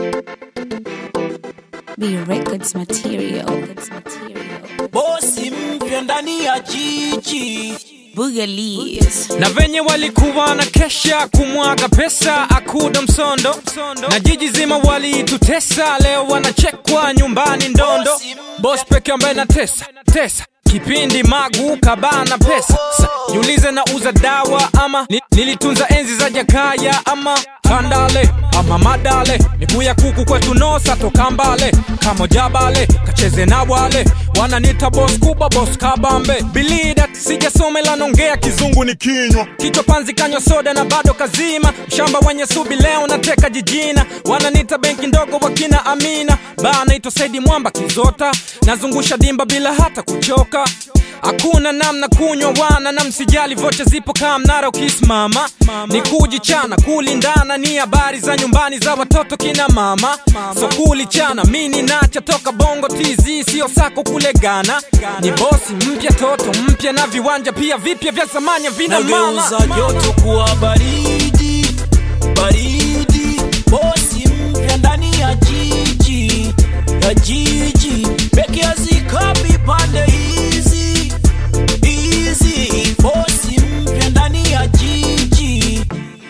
B Records material. Records material. bosi mpya ndani ya jiji Boogalies. na venye walikuwa na kesha kumwaga pesa akuda msondo na jiji zima walitutesa leo wanachekwa nyumbani ndondo bos peke ambaye na tesa tesa kipindi magu kabana pesa Sa, jiulize na uza dawa ama ni, nilitunza enzi za jakaya ama kandale ama madale miguu ya kuku kwetu nosa toka mbale kamo jabale kacheze na wale wananita bos kubwa bos kabambe bilida sijasomela nongea kizungu ni kinywa kichwa panzi kanywa soda na bado kazima mshamba wenye subi leo nateka jijina wananita benki ndogo wakina amina baa naitwa saidi mwamba kizota nazungusha dimba bila hata kuchoka hakuna namna kunywa wana na msijali vocha zipo kaa mnara ukisimama ni kujichana kulindana ni habari za nyumbani za watoto kina mama so kulichana mini nacha toka bongo tz sio sako kule gana ni bosi mpya toto mpya na viwanja pia vipya vya zamani vina mama nageuza joto kuwa baridi baridi bosi mpya ndani ya jiji ya jiji peke hazikapi pande hizi hizi bosi mpya ndani ya jiji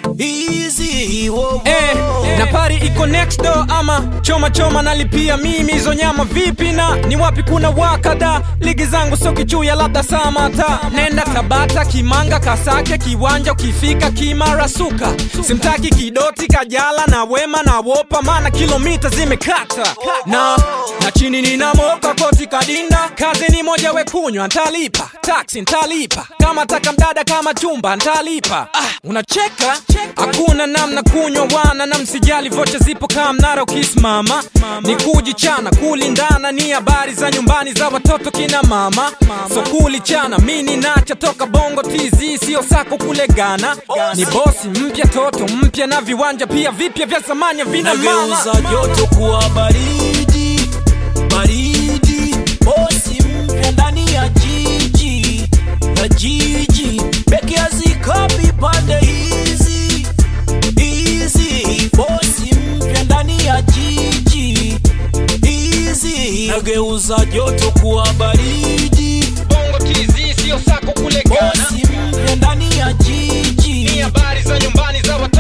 hizi wo, wo. Eh, na pari iko next door ama choma choma nalipia mimi hizo nyama vipi na ni wapi kuna wakada ligi zangu sio kichuya labda samata nenda tabata kimanga kasake kiwanja ukifika kimara suka simtaki kidoti kajala na wema na wopa maana kilomita zimekata na na chini ninamoka koti kadinda kazi ni moja wekunywa ntalipa taksi ntalipa kama taka mdada kama chumba ntalipa ah, unacheka hakuna namna kunywa wana na msijali vocha zipo kaa mnara ukisimama ni kujichana kulindana ni habari za nyumbani za watoto kina mama so kulichana mini nacha toka bongo tz sio sako kule gana ni bosi mpya toto mpya na viwanja pia vipya vya zamani vina mama nageuza joto kuwa baridi baridi bosi mpya ndani ya jiji ya jiji peke hazikapi pande hizi hizi bosi mpya ndani ya jiji hizi nageuza joto kuwa baridi bongo tz sio sako kule gana bosi mpya ndani ya ni jiji habari za nyumbani za watoto